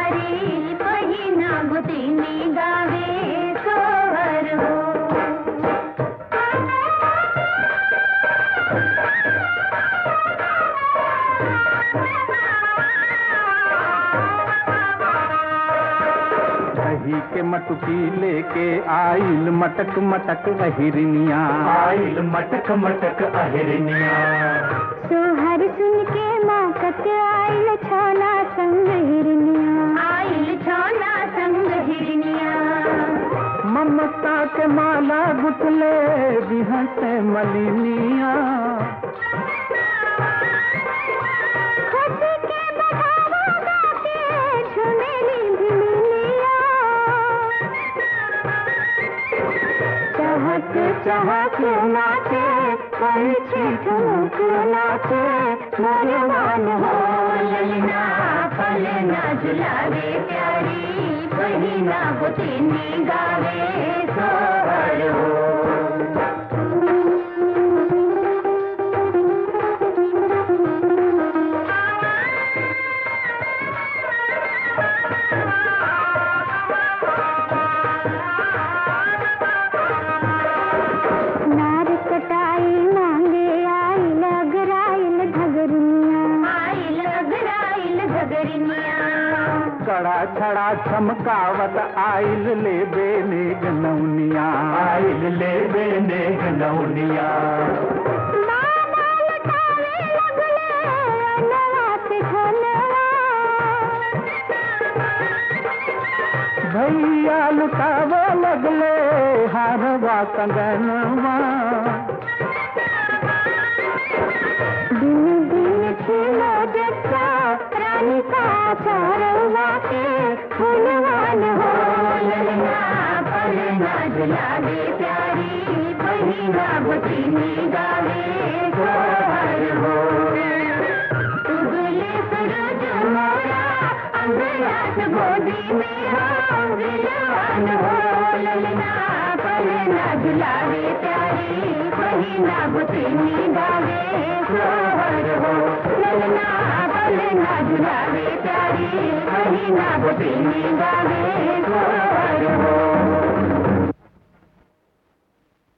प्यारी पहिना गुतिनी गावे सोहर हो दही के मटकी लेके आइल मटक मटक अहिरनिया आइल मटक मटक अहिरनिया सोहर सुन के माकत आइल छाना संग हिरनिया आइल छाना संग हिरनिया ममता के माला गुटले बिहस मलिनिया खुशी के बढ़ावा गाके झुमेली भिलिनिया चहक चहक नाचे पंछी ठुमक नाचे भगवान हो ललना फलना झुलावे प्यारी पहिना बुतिनी गावे सोहर नार कटाई मांगे आई लगराइल घगरिया आई लगराइल घगरिया कड़ा छड़ा चमकावत आइल ले बेने गनौनिया आइल ले बेने गनौनिया मामा लटावे लगले अनवा से झनवा भैया लुटाव लगले हारवा कंगनवा दिन दिन खिलो जच्चा रानी का चारवा के फूलवान हो ललना पलना झुलावे प्यारी पहिना बुतिनी गावे सोहर हो उगले सूरज मोरा अंगरात गोदी में हो विलवान हो ललना पलना झुलावे प्यारी पहिना बुतिनी गावे सोहर हो ललना पलना झुलावे प्यारी पहिना बुतिनी गावे सोहर हो